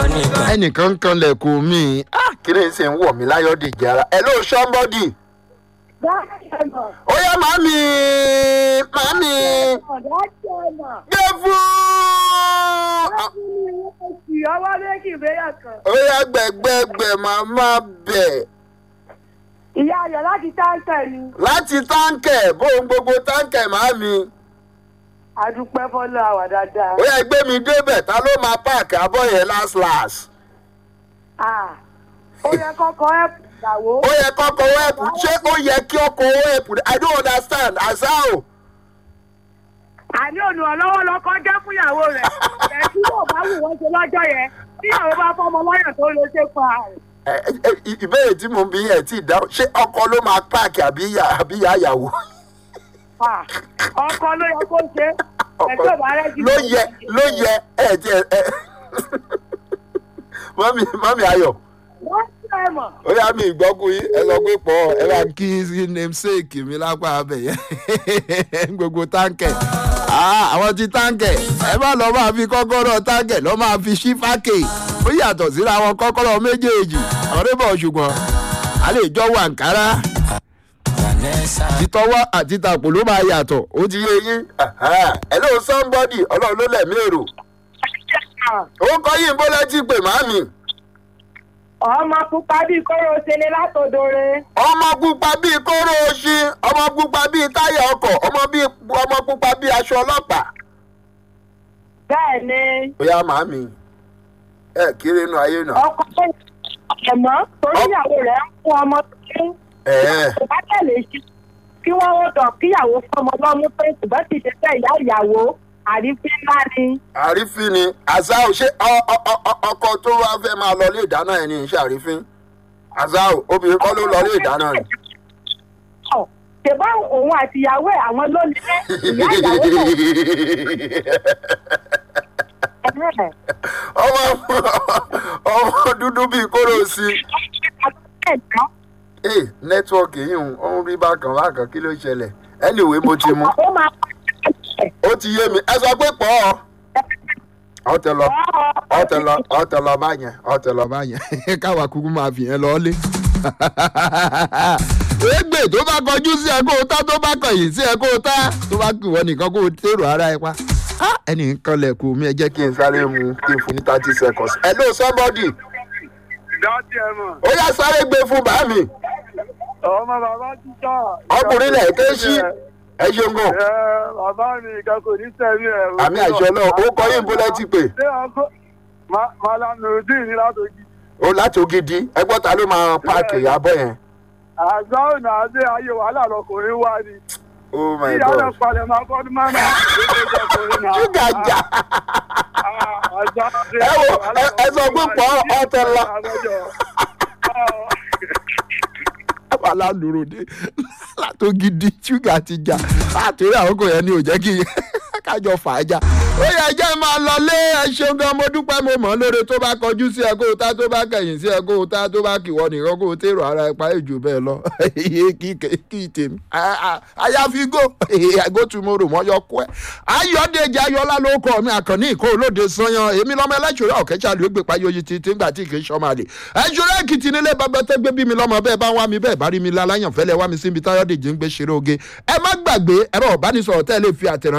nìkan. ẹnìkan ń kan lẹ̀kùn mi Ah, kí ni ṣe ń wọ̀ mí láyọ̀ dèjì ara hello somebody ó yá màmí màmí gbé fún ọwọ́ méjì ìgbéyà kan. ó yá gbẹ̀gbẹ̀gbẹ̀ màmá bẹ̀ ìyá ayọ̀ láti táǹkà ni láti táǹkẹ̀ bóun gbogbo táǹkẹ̀ màmí àdúpẹ́ fọ́lọ́ àwà dáadáa. ó yá gbé mi débẹ̀ ta ló máa páàkì abọ́ yẹn last last Ah, ó yẹ kọ́kọ́ ẹ̀pù ìyàwó. ó yẹ kọ́kọ́ wẹ́ẹ̀pù ṣé ó yẹ kí ọkọ̀ wẹ́ẹ̀pù i don't understand asao. àní olùrànlọ́wọ́ lọ́kọ́ jẹ́ fún ìyàwó rẹ̀ ẹ̀ tí yóò bá wù wọ́n ṣe lọ́jọ́ yẹn tí ìyàwó bá fọmọ lọ́yàn tó lè ṣe pa rẹ̀. Ẹ, ẹ, ẹ, ìbéèrè tí mo ń bí yẹn tí ì dáhùn ṣé ọkọ ló máa páàkì àbí ìyá àbí ìyá ìyàwó Ah, ọkọ ló yẹ kó ṣe ẹ̀ tí ò bá rẹ́ jù. ló yẹ ló yẹ ẹ ti ẹ ẹ mọ́mí mọ́mí ayọ̀ wọ́n ti ẹ̀ mọ̀. ó yá mi ìgbọ́kùn yín ẹ sọ pé pọ̀ ẹ bá kí namesake mi lápá abẹ yẹn gbogbo táǹkẹ̀ Ah, àwọn ti táǹkẹ̀ ẹ má lọ máa fi kọ́kọ́rọ́ táǹkẹ̀ lọ́ máa fi ṣí fákè ó yàtọ̀ síra àwọn kọ́kọ́rọ́ méjèèjì ọ̀rẹ́ bọ̀ ṣùgbọ́n a lè jọ wà nkárá vanessa títọ́wọ́ àti tàpò ló máa yàtọ̀ ó ti yé yín hello somebody ọlọ́run ló lẹ̀mí èrò ó kọ́ yín bó lẹ́tí pè màmí ọmọ pupa bíi kóró ṣẹlẹ̀ látòdore. ọmọ pupa bíi kóró oṣin ọmọ pupa bíi táyà ọkọ̀ ọmọ bíi ọmọ pupa bíi aṣọ ọlọ́pàá. bẹ́ẹ̀ ni ó yá màmí ẹ kéré inú ayé náà. ọkọ tó ẹ̀mọ́ torí ìyàwó rẹ̀ ń fún ọmọ tó ń ẹ ẹ kò bá tẹ̀lé sí kí wọ́n ó dọ̀ kíyàwó fọmọ lọ́mú pé ṣùgbọ́n ti ṣe fẹ́ ìyá ìyàwó àrífín ńlá ni. àrífín ni azao ṣé ọ- ọ- ọ- ọ- ọkọ tó wá fẹ́ máa lọ ilé ìdáná ẹ̀ ní iṣẹ́ àrífín azao obìnrin kọ́ ló lọ ilé ìdáná rẹ̀. Ọ̀, ṣèbá òun àti ìyàwó ẹ̀ àwọn ló ní lé ìyá ìyàwó náà. ọmọ ọmọ dúdú bíi kóró sí i. ee nẹ́tíwọ́ọ̀kì yìí ń ó ń rí bákan bákan kí ló ṣẹlẹ̀ anyway mo ti mú ó máa ó ti yé mi ẹ sọ pé pọ̀ ọ́ ọtẹ lọ ọtẹ lọ ọtẹ lọ báyẹn ọtẹ lọ báyẹn káwa kúkú máa fi yẹn lọ lé. égbè tó bá kọjú sí ẹ kó o tá tó bá kọyìn sí ẹ kó o tá tó bá kù wọ́n nìkan kó o tèrò ara ẹ pa. Ah, ẹnì kan lẹ̀kùn mi ẹ jẹ́ kí n sáré mu kí n fún ní thirty seconds. hello somebody dáàtì ẹ mọ̀ ó yá sáré gbé fún bàámi ọmọ bàbá ti jà. ọkùnrin lẹ̀ ké sí ẹ ṣeun gan. ẹ bàbá mi ìka kò ní sẹ́mi ẹ̀. àmì àṣọ náà ó kọ yín bó lẹ́tí pé ṣé ọkọ malam nurudin ní látòjì. ó láti ògidì ẹgbọ́n ta ló máa páàkì ìyàbọ̀ yẹn. àgbà ọ̀nà àdé ayé wàhálà lọkùnrin wá ni. oh my ìyá rẹ̀ god palẹ̀ máa kọ́ ní mọ́nà. ṣúgà jà Ẹ wo, ẹ- ẹ sọ pé pọ̀ ọ̀tẹ̀ lọ. alálùròdé látògidì ṣúgà ti jà àtúrò àkókò yẹn ni ò jẹ́ kí kájọ fà á jà. ó yẹ jẹ́ máa lọ lé ẹ ṣeun gan mo dúpẹ́ mo mọ̀ ọ́ lóore tó bá kọjú sí ẹ kó o tá tó bá kẹ̀yìn sí ẹ kó o tá tó bá kìwọ́ nìkan kó o tèrò ara ẹ pa èjò bẹ́ẹ̀ lọ iye kí kí tèmi àyàfi go go tomorrow mọ́ yọ kú ẹ. ayọ̀dèjì ayọ̀lá ló kọ́ mi àkànní ìkó olóde sanyan èmi lọ́mọ ẹlẹ́ṣọ̀rọ̀ ọ̀kẹ́sà ló gbé payọ́ yìí ti ti ń gbà tí kì í ṣọ́mọ àlè. ẹ̀ṣọ́rẹ́ èkìtì nílé bàbá tó gbé bí mi lọ́mọ bẹ́ẹ̀ bá wá mi bẹ́ẹ̀ bá rí mi láláyàn fẹ́lẹ́ wá mi síbi táyọ̀dèjì ń gbé ṣeré oge. ẹ má gbàgbé ẹ̀rọ ọ̀bánisọ̀rọ̀ tẹ́ ẹ lè fi àtẹ̀ràn